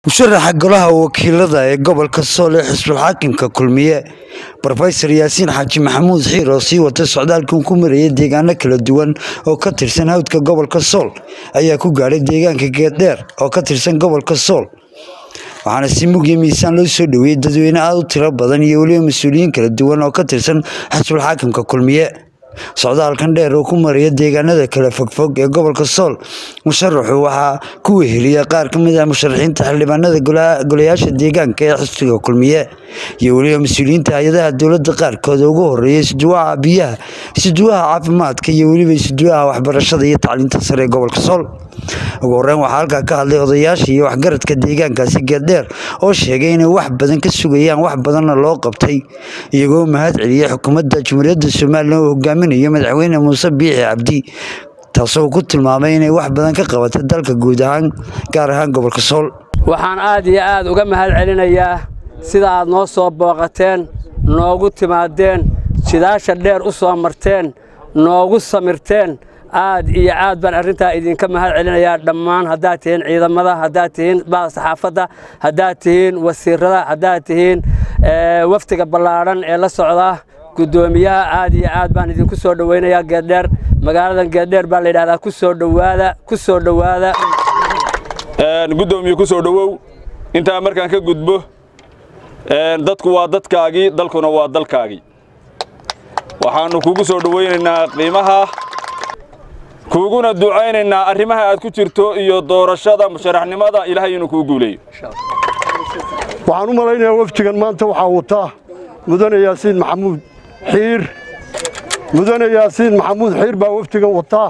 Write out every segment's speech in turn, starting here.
musharaxa golaha wakiilada ee gobolka sool ee xisbul xaakimka kulmiye rofesor yaasiin xaaji maxamuud xiir oo sii watay socdaalkan ku marayay deegaano kala duwan oo ka tirsan hawdka gobolka sool ayaa ku gaadhay deegaanka geeddheer oo ka tirsan gobolka sool waxaana si mugyo miisaan loo soo dhoweeyey dadweyne aada u tiro badan iyo weliba mas-uuliyiin kala duwan oo ka tirsan xisbul xaakimka kulmiye socdaalkan dheer oo ku maraya deegaanada kala fogfog ee gobolka sool musharaxu waxaa ku weheliya qaar ka mid ah musharaxiinta xildhibaanada golayaasha deegaanka ee xisbiga kulmiye iyo weliba mas-uuliyiinta hay-adaha dowladda qaarkood ugu horeeya isduwaha biyaha isduwaha caafimaadka iyo weliba isduwaha waxbarashada iyo tacliinta sare ee gobolka sool ugu horeyn waxaa halkaa ka hadlay odayaasha iyo waxgaradka deegaankaasi geeddheer oo sheegay inay wax badan ka sugayaan wax badanna loo qabtay iyagoo mahad celiyey xukuumadda jumhuuriyadda somalilan oo hogaaminayo madaxweyne muuse biixi cabdi taasoo ku tilmaamay inay wax badan ka qabatay dalka guud ahaan gaar ahaan gobolka sool waxaan aad iyo aad uga mahad celinayaa sida aad noo soo booqateen noogu timaadeen jidaasha dheer u soo marteen noogu samirteen aad iyo aad baan arrintaa idinka mahad celinayaa dhammaan haddaad tihiin ciidamada haddaad tihiin saxaafadda haddaad tihiin wasiirada haddaad tihiin wafdiga ballaadhan ee la socda guddoomiyaha aad iyo aad baan idinku soo dhowaynayaa geeddheer magaaladan geeddheer baa la yidhahdaa ku soo dhowaada ku soo dhowaada guddoomiye ku soo dhowow intaa markaan ka gudbo dadku waa dadkaagii dalkuna waa dalkaagii waxaannu kugu soo dhowaynaynaa qiimaha kuuguna ducaynaynaa arrimaha aad ku jirto iyo doorashada musharaxnimada ilaahay inuu kuu guuleeyo waxaan u malaynayaa wafdigan maanta waxaa wataa mudane yaasiin maxamuud xiir mudane yaasiin maxamuud xiir baa wafdigan wataa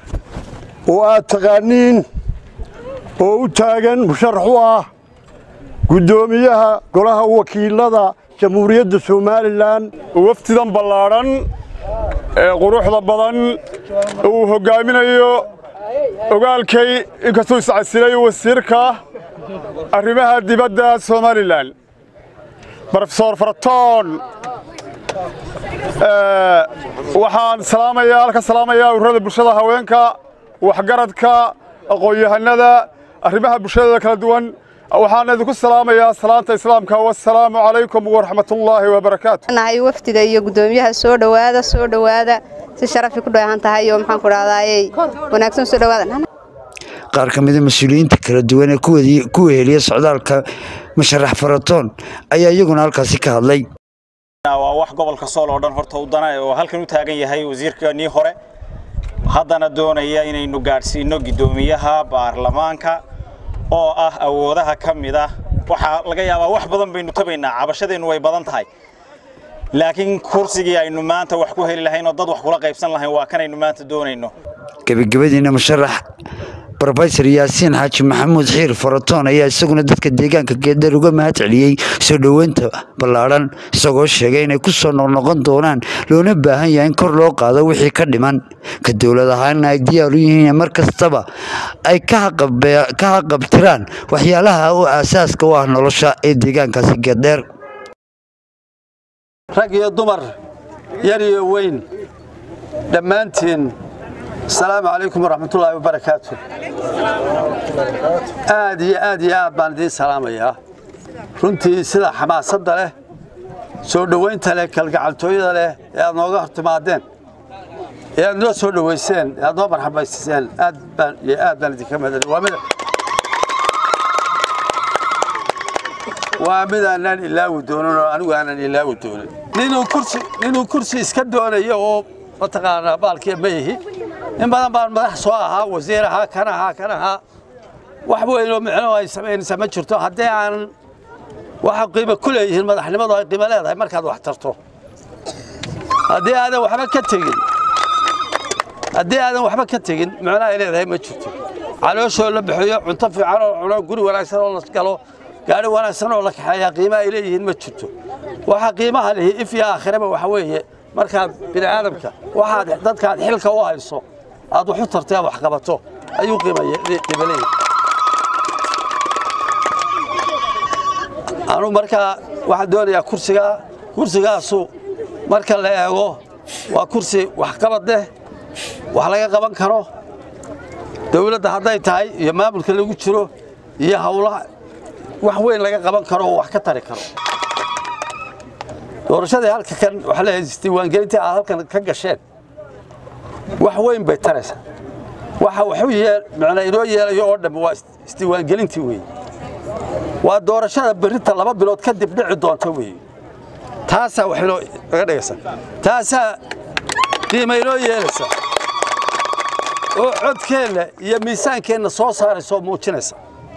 oo aad taqaaniin oo u taagan musharax u ah guddoomiyaha golaha wakiilada jamhuuriyadda somalilan wafdidan ballaadhan ee quruxda badan uu hoggaaminayo ogaalkay inkastuu iscasilay wasiirka arrimaha dibadda somalilan brofesor faratoon waxaan salaamayaa halka salaamayaa ururada bulshada haweenka waxgaradka aqoon-yahanada arrimaha bulshadada kala duwan waxaan idinku salaamayaa salaanta islaamka wasalaamu calaykum waraxmatullaahi wabarakaatu nahay wafdiga iyo guddoomiyaha soo dhowaada soo dhowaada si sharafi ku dheehan tahay iyo maxaan ku dhahdaayey wanaagsan soo dhowaada qaar ka mida mas-uuliyiinta kala duwan ee ku weheliya socdaalka musharax faratoon ayaa iyaguna halkaasi ka hadlay waa wax gobolka sool oo dhan horta u dana oo halkan u taagan yahay wasiirkanii hore haddana doonaya inaynu gaadhsiinno guddoomiyaha baarlamaanka oo ah awoodaha ka mid ah waxaa laga yaabaa wax badan baynu tabaynaa cabashadeennu way badan tahay laakiin kursigii aynu maanta wax ku heli lahayn oo dad wax kula qaybsan lahayn waa kanaynu maanta doonayno gebagabadiina musharax rofesor yaasiin xaaji maxamuud xiir faratoon ayaa isaguna dadka deegaanka geeddheer uga mahad celiyey soo dhoweynta ballaadhan isagoo sheegay inay ku soo noqnoqon doonaan loona baahan yahay in kor loo qaado wixii ka dhiman ka dowlad ahaanna ay diyaar u yihiin mar kastaba ay ka haqabtiraan waxyaalaha u aasaaska u ah nolosha ee deegaankaasi geeddheer rag iyo dumar yar iyo weyn dhammaantiin asalaamu calaykum waraxmatullaahi wabarakaatu aad iyo aad iyo aad baan idiin salaamayaa runtii sida xamaasadda leh soo dhowaynta leh kalgacaltooyada leh ee aad nooga hor timaadeen ee aad noo soo dhowayseen ee aad noo marxabaysiseen aad baan iyo aad baan idinka mahadcelin waa mid waa mid aanaan ilaawi doonin oo anigu aanan ilaawi doonin ninuu kursi ninuu kursi iska doonayo oo mataqaanaa baalkiya ma yihi in badan baan madax soo ahaa wasiir ahaa kan ahaa kan ahaa wax weynoo micno ay samaynaysaa ma jirto haddii aanan waxa qiimo ku leeyihiin madaxnimadu ay qiimo leedahay markaad wax tarto haddii aadan waxba ka tegin haddii aadan waxba ka tegin micno ay leedahay ma jirto calooshoo la bixiyo cunto fiican oo cuno guri wanaagsan oo la galo gaari wanaagsan oo la kaxeeyaa qiimo ay leeyihiin ma jirto waxa qiimaha lihi if iyo aakhiraba waxa weeye markaad bini aadamka waxaad dadkaad xilka u hayso aad wax u tartay aad wax qabato ayuu qiimaleyay anuu markaa waxaan doonayaa kursigaa kursigaasu marka la eego waa kursi waxqabad leh wax laga qaban karo dawladda hadday tahay iyo maamulka lagu jiro iyo hawlaha wax weyn laga qaban karo oo wax ka tari karo doorashadii halka kan waxaa leeyahay isdiiwaangelintii aad halkan ka gasheen wax weyn bay taraysaa waxa waxu yeel macnaa inoo yeelayo oo dhammi waa isdiiwaangelintii weeye waa doorashada berrinta laba bilood kadib dhici doonta weeye taasaa wax inoo naga dhigaysa taasaa qiima inoo yeelaysa oo codkeenna iyo miisaankeenna soo saaraysa oo muujinaysa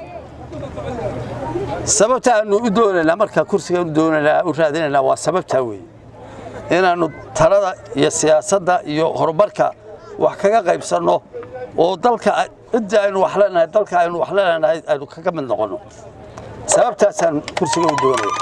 sababta aanu u doonaynaa markaa kursigaan u doonaynaa u raadinaynaa waa sababtaa weeye inaannu talada iyo siyaasadda iyo horumarka wax kaga qaybsanno oo dalka ciddii aynu wax leenahay dalka aynu wax leenahay aynu kaga mid noqonno sababtaasaan kursiga u doonaya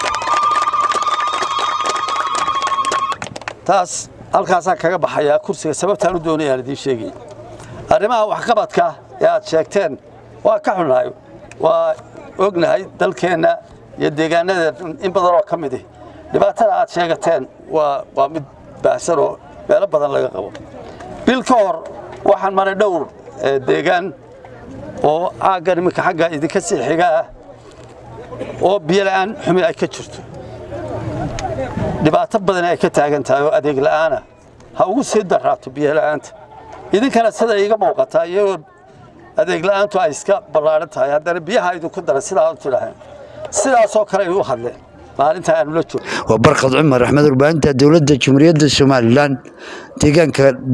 taas halkaasaan kaga baxayaa kursiga sababtaan u doonaya aan idiin sheegay arrimaha waxqabadka ee aad sheegteen waa ka xunnahay waa ognahay dalkeenna iyo deegaanadeena in badan oo ka mid ah dhibaatada aad sheegateen waa waa mid baahsan oo meelo badan laga qabo bil ka hor waxaan maray dhowr deegaan oo caaggan iminka xagga idinka sii xiga ah oo biyola'aan xumi ay ka jirto dhibaato badan ay ka taagan tahay oo adeeg la'aana ha ugu sii daraato biyola'aanta idinkana sida iiga muuqataa iyagoo adeeg la'aantu ay iska ballaaran tahay haddana biyaha idinku daran sidaa u tidhaaheen sidaasoo kale ay u hadleen maalinta aanu la joogno waa barkad cumar axmed warbaahinta dowladda jumhuuriyadda somalilan deegaanka